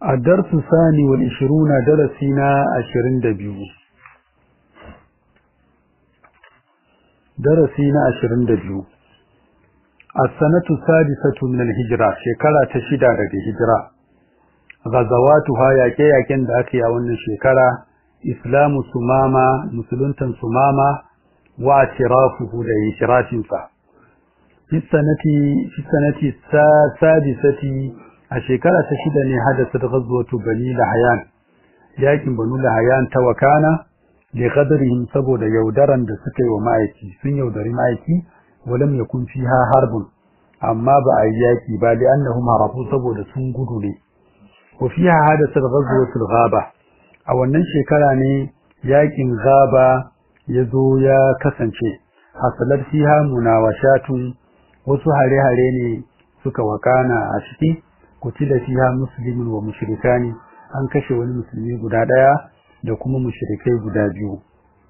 الدرس الثاني والعشرون درسنا عشرين دبيو درسنا عشرين دبيو السنة السادسة من الهجرة شكرا تشدى لك هجرة غزواتها يكي يكين داكي أولنا شكرا إسلام سماما مسلمة سماما واعترافه لإشراف في السنة في السنة السادسة a shekara ta shida ne hadasa ghazwatu bani lahayan yakin banu lahayan ta wakana li qadrihim saboda yaudaran da suka yi wa ma'aiki sun yaudari ma'aiki walam yakun fiha harbun amma ba a yi yaki ba li annahum harafu saboda sun gudu ne wa fiha hadasa ghazwatu ghaba a wannan shekara ne yakin ghaba yazo ya kasance hasalar fiha munawashatun wasu hare-hare ne suka wakana a ciki kutila fiha muslimun wa mushrikani an kashe wani musulmi guda daya da kuma mushrikai guda biyu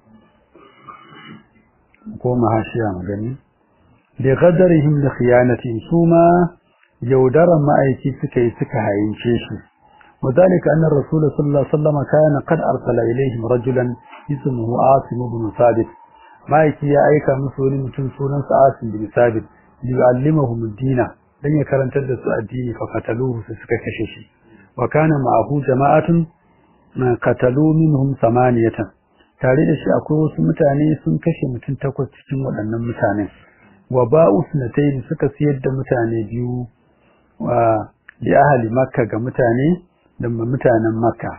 ko mahashiya magani li qadarihim li khiyanati suma yaudaran ma'aiki suka yi suka hayince shi وذلك أن الرسول صلى الله عليه وسلم كان قد أرسل إليهم رجلا اسمه عاصم بن ثابت ما يكي أيك مسؤول متن سونا عاصم بن ثابت ليعلمهم الدين dan ya karantar da su addini fa qataluhu su suka kashe shi wa kana ma'ahu jama'atun ma qatalu minhum samaniyatan tare da shi akwai wasu mutane sun kashe mutum takwas cikin waɗannan mutanen wa ba'u sunatayn suka siyar da mutane biyu wa li ahli makka ga mutane da mutanen makka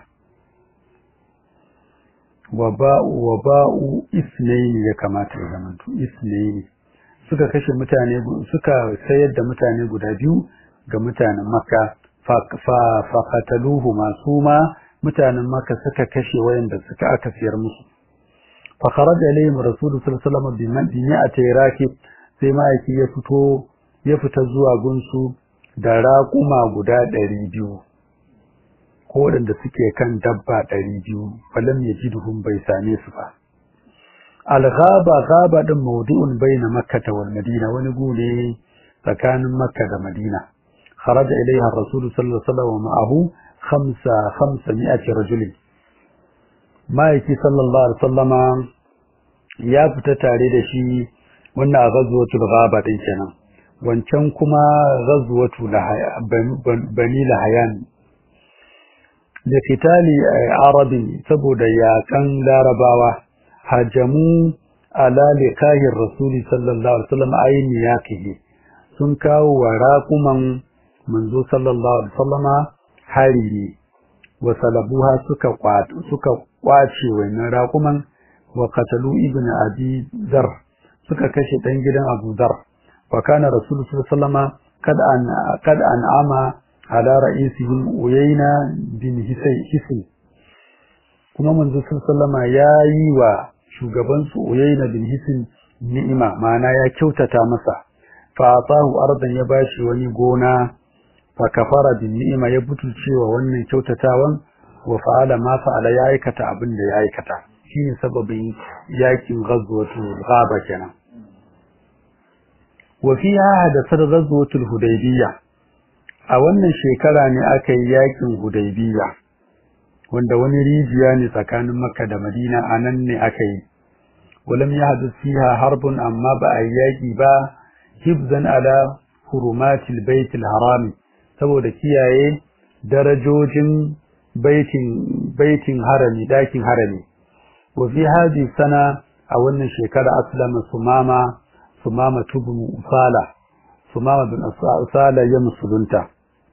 wa ba'u wa ba'u isnayn ya kamata ya zamanto isnayn suka kashe mutane suka sayar da mutane guda biyu ga mutanen Makka fa qataluhu masuma mutanen Makka suka kashe wayanda suka aka siyar musu fa kharaja ilayhim rasul sallallahu alaihi wasallam bi mi'ati rakib sai ma'aiki ya fito ya fita zuwa gunsu da raƙuma guda 200 ko wadanda suke kan dabba 200 falam yajiduhum bai same su ba al-ghaba ghaba din mawdu'un baina makkah wal madina wani gune tsakanin makka da madina kharaja ilayha ar-rasul sallallahu alaihi wasallam ma'ahu khamsa khamsami'ati rajul maiki sallallahu alaihi wasallama ya fita tare da shi wannan ghazwatul ghaba din kenan wancan kuma ghazwatu bani lahayan da fitali arabi saboda yakan larabawa hajamu ala liqahir rasuli sallallahu alaihi wasallam ayni yakihi sun kawo wa raquman manzo sallallahu alaihi wasallama hari wa salabuha suka kwat suka kwace wannan raquman wa qatalu ibn abi dar suka kashe dan gidan abu dar wa kana rasul sallallahu alaihi wasallama kad an kad an'ama ala ra'isihim uyayna bin hisay kuma manzo sallallahu alaihi wasallama yayi wa shugabansu Uyayna bin Hisin ni'ima ma'ana ya kyautata masa fa atahu ardan ya bashi wani gona fa kafara bin ni'ima ya butulcewa wannan kyautatawan wa fa'ala ma fa'ala ya aikata abin da ya aikata shine sababin yakin ghazwatul ghaba kenan wa fiha hadathat ghazwatul hudaybiyya a wannan shekara ne aka yi yakin hudaybiyya wanda wani rijiya ne tsakanin Makka da Madina anan ne aka yi walam yahdith fiha harbun amma ba a yaki ba hibzan ala hurumatil baitil haram saboda kiyaye darajojin baitin baitin harami dakin harami wa fi hadhihi sana a wannan shekara aslama sumama sumama tubnu usala sumama bin usala ya musulunta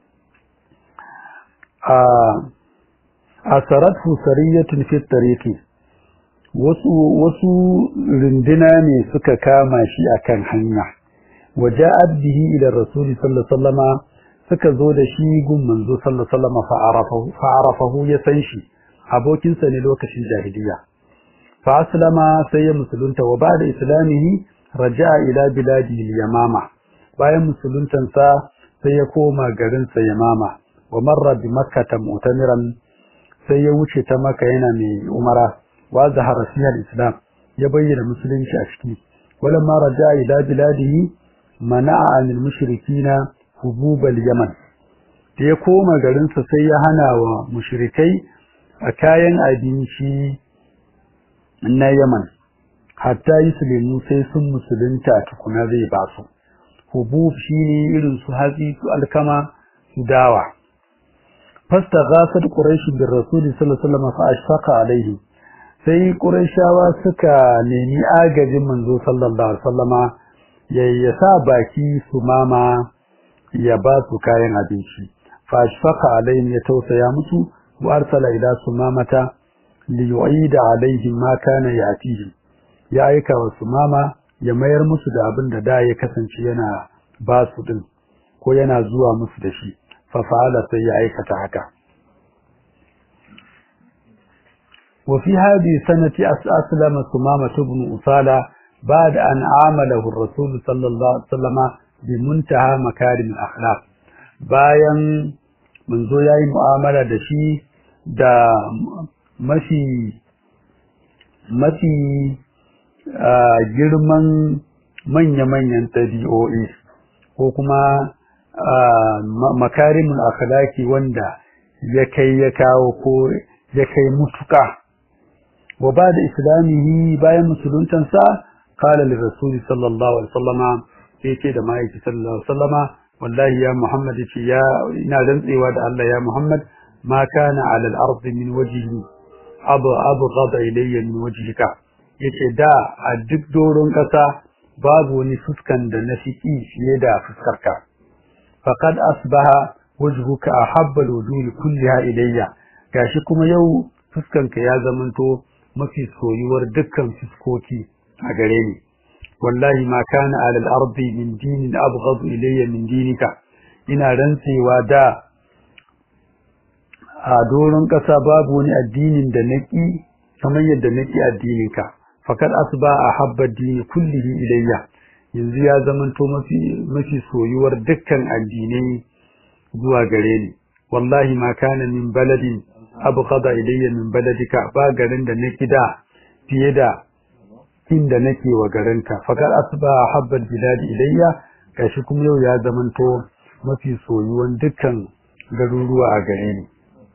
a asaratu sariyatun fi tariqi wasu wasu rindina ne suka kama shi akan hanya waja'at bihi ila rasul sallallahu alaihi wasallama suka zo da shi gun manzo sallallahu alaihi wasallama fa'arafahu fa'arafahu ya san shi abokin sa ne lokacin jahiliya fa aslama sai ya musulunta wa ba'da islamihi raja'a ila biladi al-yamama bayan musuluntansa sai ya koma garin sa yamama wa marra bi makkah mu'tamiran sai ya wuce ta maka yana mai umara wa zahara fiha islam ya bayyana musulunci a ciki walamma raja ila biladihi mana'a anil mushrikina hububal yaman da ya koma garinsa sai ya hana wa mushrikai a kayan abinci na Yaman hatta Yuslimu sai sun musulunta tukuna zai ba su hubub shine irin su hatsi su alkama su dawa fastaghasat quraish bir rasul sallallahu alaihi wasallam fa ashfaqa alaihi sai quraishawa suka nemi agajin manzo sallallahu alaihi wasallama ya sa baki su mama ya ba su kayan abinci fa ashfaqa alaihim ya tausaya musu wa arsala ila sumamata li yu'ida alaihim ma kana yatihim ya aika wa sumama ya mayar musu da abin da da ya kasance yana ba su din ko yana zuwa musu da shi fa fa'ala sai ya aikata haka wa fi hadhihi sanati aslama sumama ibn usala بعد أن عامله الرسول صلى الله عليه وسلم بمنتهى مكارم الأخلاق bayan manzo yayi mu'amala da shi da mafi mafi girman manya-manyan ɗabi'o'i ko kuma makarimin akhlaki wanda ya kai ya kawo ko ya kai mutuka wa ba da islamihi bayan musuluntansa قال للرسول صلى الله عليه وسلم yace da ma'aiki sallallahu alaihi wasallama wallahi ya muhammad yace ya ina rantsewa da Allah ya muhammad ma kana ala al-ard min wajhi abu abu ghada ilayya min wajhika yace da a duk doron kasa babu wani fuskan da na fiki fiye da fuskarka faqad asbaha wajhuka ahabba al-wujuh kulliha ilayya gashi kuma yau fuskanka ya zamanto mafi soyuwar dukkan fuskoki a gare ni wallahi ma kana ala al-ardi min dinin abghad ilayya min dinika ina rantsewa da a doron kasa babu wani addinin da naki kamar yadda naki addininka fakat asba ahabba dini kullihi ilayya yanzu ya zamanto mafi mafi soyuwar dukkan addinai zuwa gare ni wallahi ma kana min baladin abghada ilayya min baladika ba garin da naki da fiye da inda nake wa garinka fakar asba habbal biladi ilayya gashi kuma yau ya zamanto mafi soyuwan dukkan garuruwa a gare ni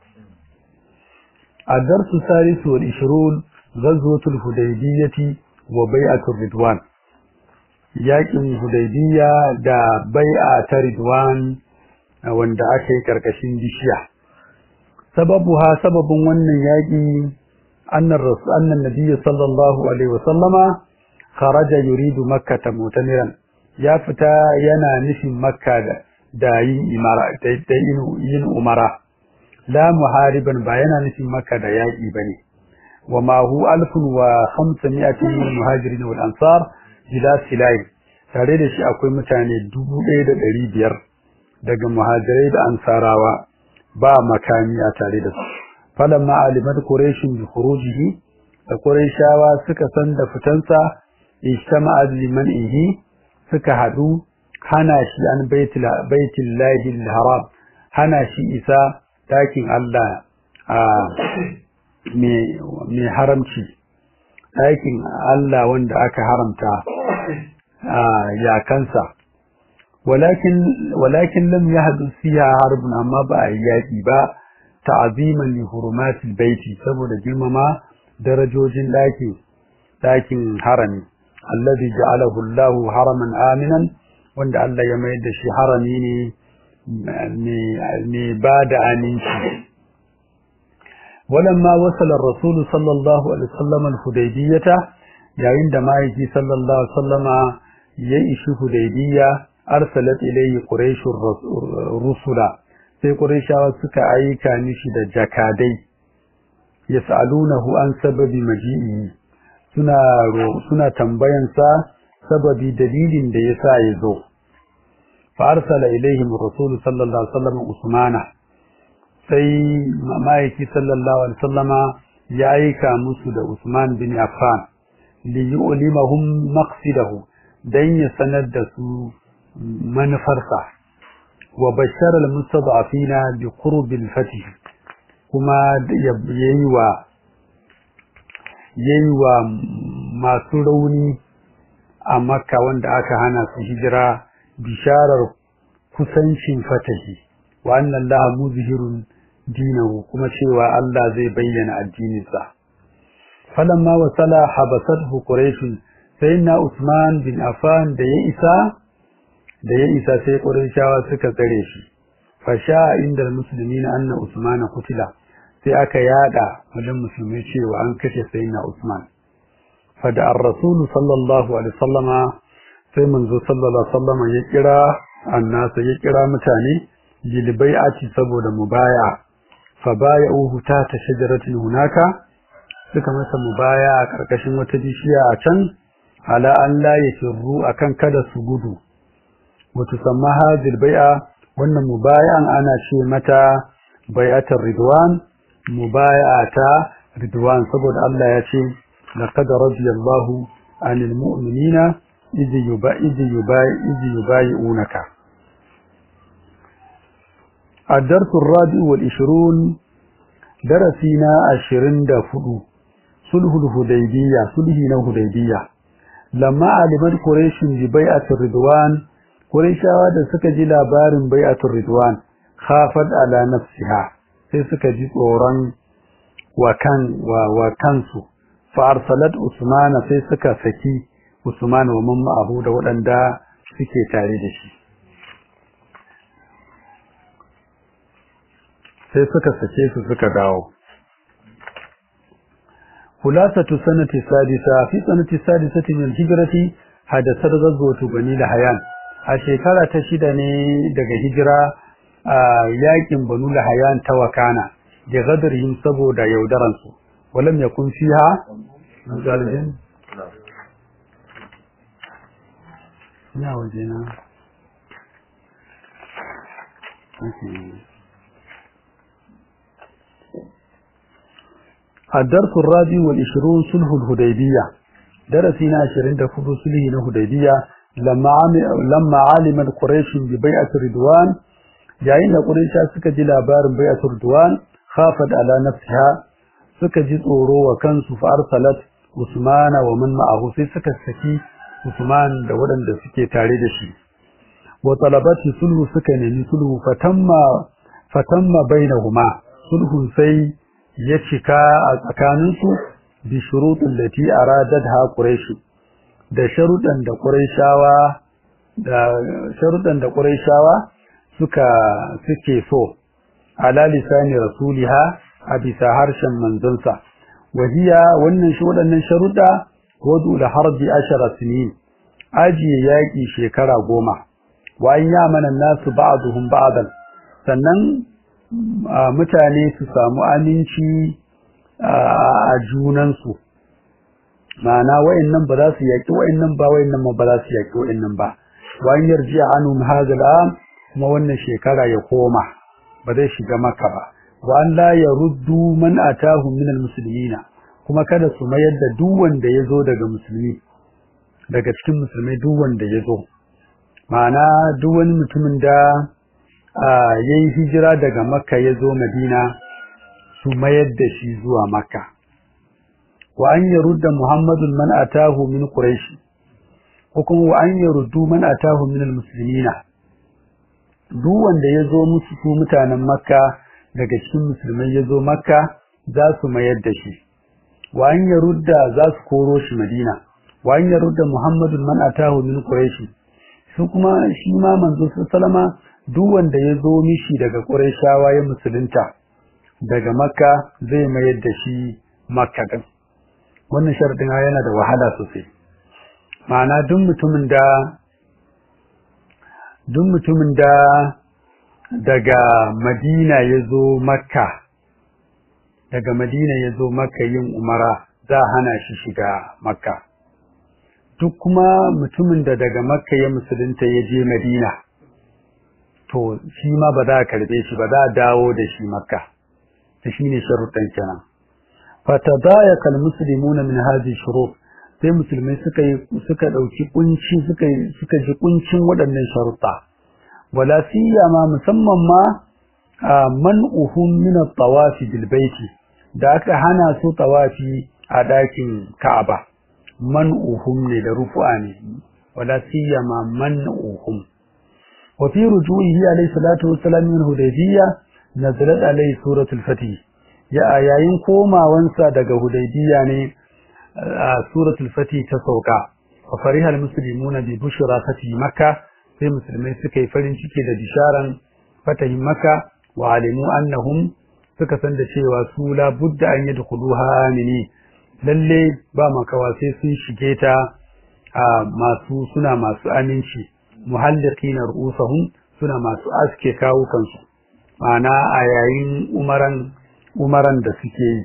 الدرس الثالث والعشرون غزوة الهديبية وبيعة الرضوان yakin hudaybiya da bai'a ta ridwan wanda aka yi karkashin bishiya sababuha sababin wannan yaki أن الرسول أن النبي صلى الله عليه وسلم خرج يريد مكة مؤتمرا يا فتا ينا نفي مكة داين إمارة داين ين أمرا لا محاربا بينا نفي مكة دايي بني وما هو ألف وخمسمائة من المهاجرين والأنصار بلا سلاح tare da shi akwai mutane dubu ɗaya da ɗari biyar daga muhajirai da ansarawa ba makami a tare da su falamma alimat quraishin bi khurujihi da quraishawa suka san da fitansa ijtama'a liman ihi suka hadu hana shi an baitul baitul lahi haram hana shi isa dakin Allah a me me haramci dakin Allah wanda aka haramta a yakansa walakin walakin lam yahdus fiha harbun amma ba yaki ba ta'aziman li hurumatil baiti saboda girmama darajojin daki dakin harami alladhi ja'alahu Allah haraman aminan wanda Allah ya mayar da shi harami ne ne ba da aminci ولما وصل الرسول صلى الله عليه وسلم الحديبية yayin da ma'aiki sallallahu alaihi wasallama ya ishi hudaybiya arsalat ilayhi quraishur rusula sai quraishawa suka aika mishi da jakadai yas'alunahu an sababi maji'i suna suna tambayan sa sababi dalilin da yasa ya zo fa arsala ilayhim rasul sallallahu alaihi wasallam usmana sai ma'aiki sallallahu alaihi wasallama ya aika musu da usman bin affan liyulimahum maqsidahu dan ya sanar da su manufarsa wa bashara almustad'afina bi qurb alfath kuma yayi wa yayi wa masu rauni a makka wanda aka hana su hijira bisharar kusancin fatahi wa anna Allah muzhirun dinahu kuma cewa Allah zai bayyana addininsa falamma wasala habasathu quraish sayyidina Usman bin Affan da ya isa da ya isa sai quraishawa suka tsare shi fasha inda musulmi na anna Usman kutila sai aka yada wajen musulmi cewa an kashe sayyidina Usman fada ar-rasul sallallahu alaihi wasallama sai manzo sallallahu alaihi wasallama ya kira annasa ya kira mutane lilbai'ati saboda mubaya fa baya'uhu ta ta shajaratin hunaka suka masa mubaya a karkashin wata bishiya a can ala an la yafirru akan kada su gudu wato samma hadil bai'a wannan mubayan ana ce mata bai'atar ridwan mubayata ridwan saboda Allah ya ce laqad radiyallahu anil mu'minina idh yubayi idh yubayi idh yubayi'unaka الدرس الرابع والعشرون درسنا عشرين دفدو صلح الهديبية صلحنا الهديبية لما علمت قريش ببيعة الرضوان قريشا da suka ji labarin bai'atul ridwan khafat ala nafsiha sai suka ji tsoron wa kan wa, wa kansu fa arsalat usmana sai suka saki usman wa mamma abu da waɗanda suke tare da shi sai suka sake su suka dawo khulasatu sanati sadisa fi sanati sadisati min hijrati hadasar ghazwatu bani lahayan a shekara ta shida ne daga hijira a yakin banu lahayan ta wakana da gadarhim saboda yaudaran su walam yakun fiha zalijin ina wajena okay الدرس الرابع والعشرون صلح الهديبية درسنا عشرين دفور صلح الهديبية لما لما علم قريش ببيعة الرضوان جاين قريش suka ji labarin bai'at ridwan khafat ala nafsiha suka ji tsoro wa kansu fa arsalat Usman wa man ma'ahu sai suka saki Usman da waɗanda suke tare da shi wa talabati sulhu suka nemi sulhu fatamma fatamma bainahuma sulhun sai ya cika a tsakaninsu bi shuruɗin da ti aradadha quraish da sharuɗan da quraishawa da sharuɗan da quraishawa suka suke so ala lisani rasuliha a bisa harshen manzonsa wahiya wannan shi waɗannan sharuɗa wadu da harbi ashara sinin ajiye yaƙi shekara goma wa an yamana nasu ba'duhum ba'dan sannan mutane su samu aminci a junansu ma'ana wayannan ba za su yaki wayannan ba wayannan ba za su yaki wayannan ba wayan yarji anhum hadal kuma wannan shekara ya koma ba zai shiga maka ba wa an la yaruddu man atahum min almuslimina kuma kada su mayar da duk wanda yazo daga musulmi daga cikin musulmai duk wanda yazo ma'ana duk wani mutumin da ya yi hijira daga makka ya zo madina su mayar da shi zuwa makka wa an yarudda muhammadun man atahu min quraish ko kuma wa an yaruddu man atahu min almuslimina duk wanda ya zo musu su mutanen makka daga cikin musulmai ya zo makka za su mayar da shi wa an yarudda za su koro shi madina wa an yarudda muhammadun man atahu min quraish su kuma shi ma manzo sallama duk wanda ya zo mishi daga Qurayshawa ya musulunta daga Makka zai mayar da shi Makka din wannan sharadin yana da wahala sosai ma'ana duk mutumin da duk mutumin da daga Madina ya zo Makka daga Madina ya zo Makka yin umara za hana shi shiga Makka duk kuma mutumin da daga Makka ya musulunta ya je Madina to shi ma ba za a karbe shi ba za a dawo da shi makka ta shi ne sharuɗan kenan fatadayaka almuslimuna min hadhihi shurut sai musulmai suka yi suka dauki kunci suka suka ji kuncin waɗannan sharuɗa wala siyama musamman ma man'uhum min at-tawaf bil baiti da aka hana su tawafi a dakin Ka'aba man'uhum ne da rufu'a ne wala siyama man'uhum wa fi rujuihi alayhi salatu wassalam min hudaybiyya nazalat alayhi suratul fatih ya yayin komawansa daga hudaybiyya ne a suratul fatih ta sauka wa farihal muslimuna bi bushra fatih makkah sai musulmai suka yi farin ciki da bisharan fatahin makka wa alimu annahum suka san da cewa su la budda an yadkhuluha amini lalle ba makawa sai sun shige ta a masu suna masu aminci muhalliqina ru'usahum suna masu aske kawo kansu ma'ana a yayin umaran umaran da suke yi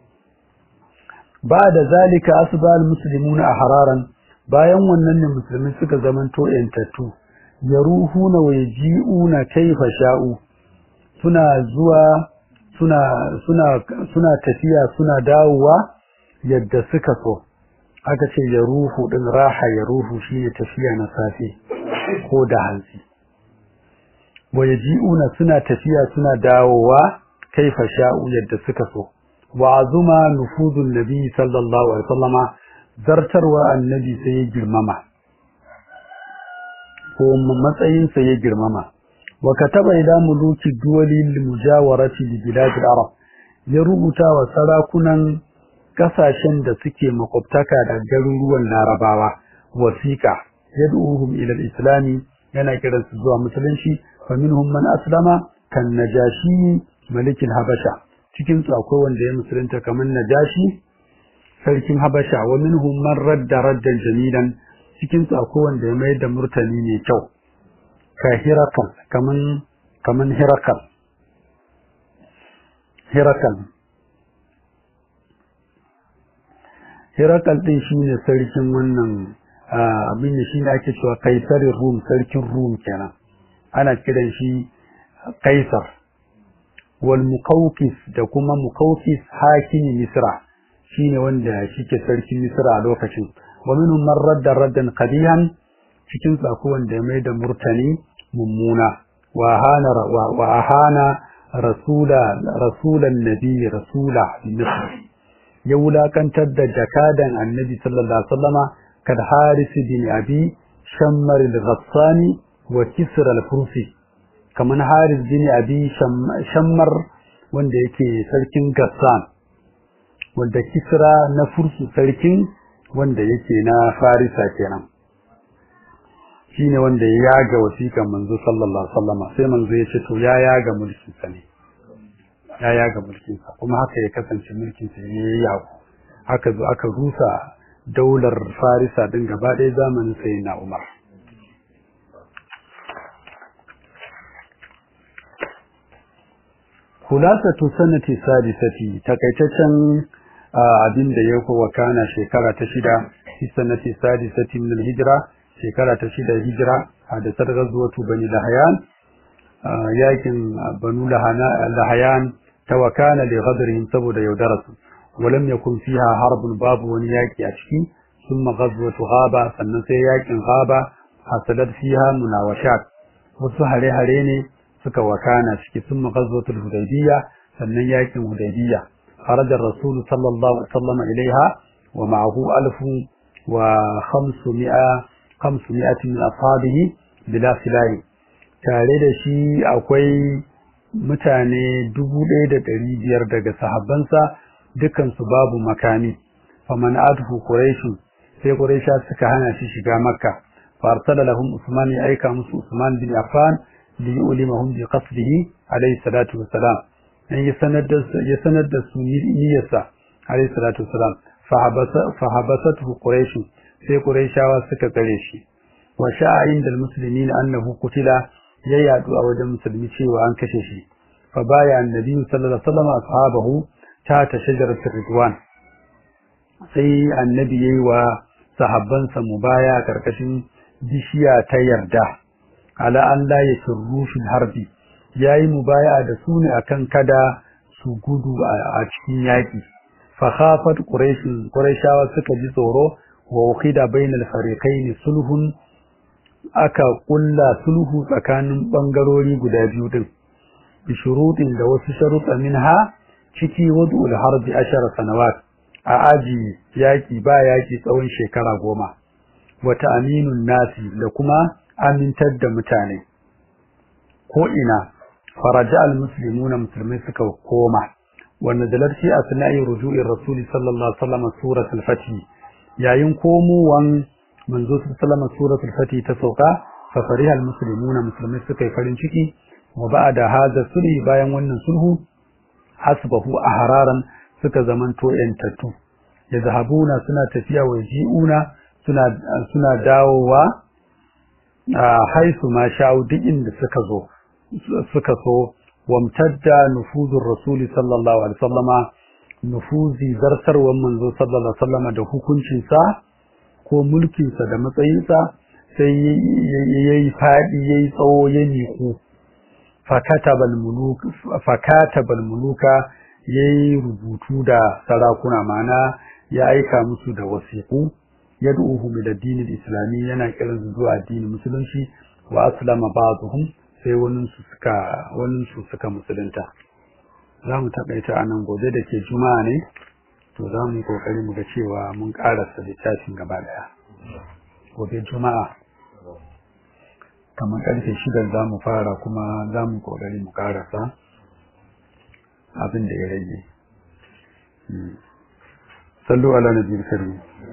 ba da zalika asbal muslimuna ahraran bayan wannan ne musulmi suka zamanto yantattu yaruhuna wa yaji'una kaifa sha'u suna zuwa suna suna suna tafiya suna dawowa yadda suka so aka ce yaruhu din raha yaruhu shine tafiya na safe ko da hantsi wa yaji'una suna tafiya suna dawowa kaifa sha'u yadda suka so wa azuma nufudun nabi sallallahu alaihi wasallama zartarwa annabi sai ya girmama ko matsayinsa ya girmama wa kataba ila muluki duwali lil mujawarati li bilad al-arab ya rubuta wa sarakunan kasashen da suke makwabtaka da garuruwan larabawa wasiqa yad'uhum ila al-islam yana kiran su zuwa musulunci fa minhum man aslama kan najashi malikin habasha cikin su akwai wanda ya musulunta kamar najashi sarkin habasha wa minhum man radda raddan jamilan cikin su akwai wanda ya mai da murtani ne kyau ka hirakal kaman kaman hirakal hirakal hirakal din shine sarkin wannan abin da shine ake cewa kaisarin rum sarkin rum kenan ana kiran shi kaisar wal muqawqis da kuma muqawqis hakimi misra shine wanda shike sarkin misra a lokacin wa minhum man radda raddan qadihan cikin su wanda ya mai da murtani mummuna wa hana wa ahana rasula rasulan nabi rasula misr ya wulakantar da jakadan annabi sallallahu alaihi wasallama kad haris bin abi shammar al-ghassani wa kisr al-fursi kaman haris bin abi shammar wanda yake sarkin gassan wanda kisra na fursu sarkin wanda yake na farisa kenan shine wanda ya yaga wasiƙan manzo sallallahu alaihi wasallam sai manzo ya ce to ya yaga mulkin sa ne ya yaga mulkin sa kuma haka ya kasance mulkin sa ne ya yago haka zo aka rusa daular farisa din gaba ɗaya zamanin sayyidina umar kulasatu sanati sadisati takaitaccen abin da ya kowa kana shekara ta shida fi sanati sadisati min hijira shekara ta shida hijira da sargar zuwatu bani lahayan yakin banu lahayan ta wakana da ghadrihim saboda yaudararsu walam yakun fiha harbun babu wani yaki a ciki thumma ghazwatu ghaba sannan sai yakin ghaba hasalat fiha munawashat wasu hare-hare ne suka wakana ciki thumma ghazwatul hudaybiyya sannan yakin hudaybiyya خرج الرسول صلى الله عليه وسلم إليها ومعه ألف وخمسمائة خمسمائة من أصحابه بلا سلاح tare da shi akwai mutane dubu ɗaya da ɗari biyar daga sahabbansa dukansu babu makami faman adhu quraishu sai quraisha suka hana shi shiga makka farsala lahum usman ya aika musu usman bin affan li yulimahum bi qasdihi alayhi salatu wassalam ya sanar da ya sanar da su niyyarsa alayhi salatu wassalam fa habasathu quraish sai quraishawa suka tsare shi wa sha'a inda almuslimin annahu qutila ya yadu a wajen musulmi cewa an kashe shi fa baya annabi sallallahu alaihi wasallam ashabahu ta ta shajaratul ridwan sai annabi yayi wa sahabbansa mubaya karkashin bishiya ta yarda ala an la yasru fil harbi yayi mubaya da su ne akan kada su gudu a cikin yaki fa khafat quraish quraishawa suka ji tsoro wa ukhida bainal fariqain sulhun aka kulla sulhu tsakanin bangarori guda biyu din bi shurutin da wasu sharuɗa minha ciki wadul harbi ashara sanawat a aji yaki ba yaki tsawon shekara goma wata aminun nasi da kuma amintar da mutane ko ina faraja al-muslimuna musulmai suka koma wanda dalar shi asna'i ruju'ir rasul sallallahu alaihi wasallam suratul fatih yayin komowan manzo sallallahu alaihi suratul fatih ta sauka fa farihal muslimuna musulmai suka yi farin ciki wa ba'da hadha sulhi bayan wannan sulhu hasbahu ahraran suka zamanto yantattu yazhabuna suna tafiya wa ji'una suna suna dawowa a haisu ma sha'u duk inda suka zo suka so wamtadda nufuzur rasuli sallallahu alaihi wasallama nufuzi zartarwan manzo sallallahu alaihi wasallama da hukuncinsa ko mulkinsa da matsayinsa sai yayi fadi yayi tsawo ya miku fakatabal muluk fakatabal muluka yayi rubutu da sarakuna mana ya aika musu da wasiqu yad'uhum ila dinil islami yana kiran su zuwa addinin musulunci wa aslama ba'dhum sai wani su suka wani su suka musulunta zamu takaita anan gobe da ke juma'a ne to zamu yi kokari mu ga cewa mun karasa littafin gaba daya gobe juma'a kamar karfe shida za mu fara kuma za mu kokari mu karasa abin da ya rage sallu ala nabiyil karim